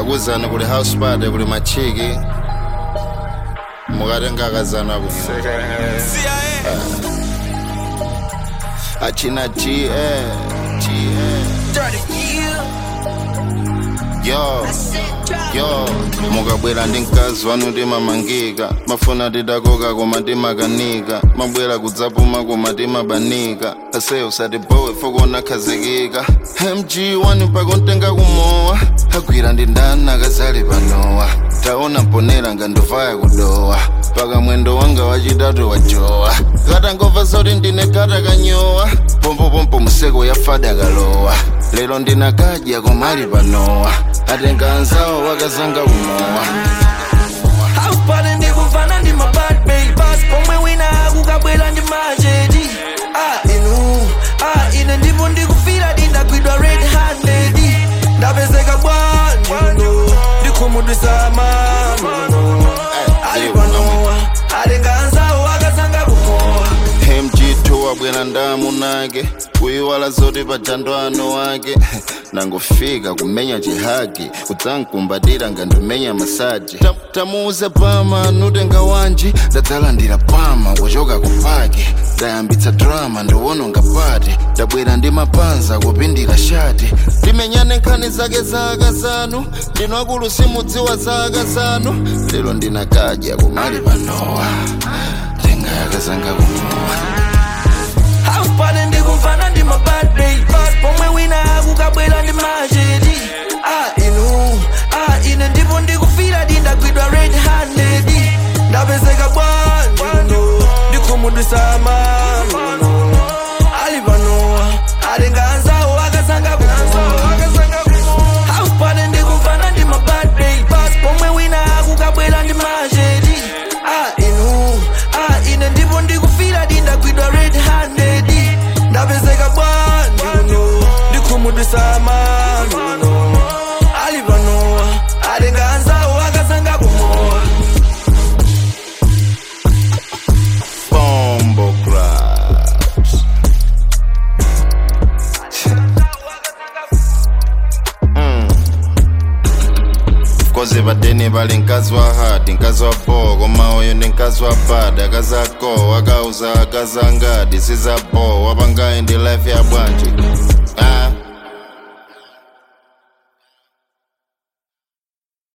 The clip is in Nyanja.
ndakuzana kuli house party kuli machiki mukati ngakazana kuno achina g eh, g eh. yo yo mukabwera ndi mkazi wanu timamangika mafuna tidakoka koma timakanika mabwera kudzapuma koma timabanika ase usatibowe fokona khazikika mg wani pakontenga kumowa agwira ndi ndani akazali panowa taona mponera ngandovaya kudowa paka mwendo wanga wachitatu wajowa katangova zoti ndine kata kanyowa pompopompo museko yafada kalowa lero ndinakadya komali panowa atenga anzawo wakazanga kumowa Haupale ndikuvana ndi mabad babas pomwe wina akukabwera ndi machedi ah inu ah ine ndipo ndikufira ndindagwidwa red handed ndapezeka bwanjuno ndikhumudwisa mano ali panowa atenga anzawo akazanga kumowa mg2 wabwera ndamu nake kuyiwala zoti pajando ano wake nangofika kumenya chihagi kudzankumbatira ngandimenya masaji Ta- tamuuze pama nutenga wanji ndadzalandira pama kuchoka kupaki ndayambitsa drama ndiwononga pati ndabwera ndi mapanza kupindira shati timenyane nkhani zake za akazanu ndinu akulu simudziwa za akazanu lero ndinakadya kumali panowa tenga yakazanga kumowa Haupale ndikuvana ndi mabad babas pomwe wina akukabwera ndi machedi ah inu ah ine ndipo ndikufira ndindagwidwa red handed ndapezeka bwanjuno ndikhumudwisa mano ali panowa atenga anzawo akazanga kumowa Haupale ndikuvana ndi mabad babas pomwe wina akukabwera ndi machedi ah inu ah ine ndipo ndikufira ndindagwidwa red handed ndapezeka bwanjuno ndikhumudwisa mano ali panowa atenga anzawo akazanga kumowa Bombo Crash. koze padeni pali mkazi wa hati mkazi wa bo koma uyu ndi mkazi wa bada akazako akauza akazangadi sizabo wapangayi ndi life ya bwanji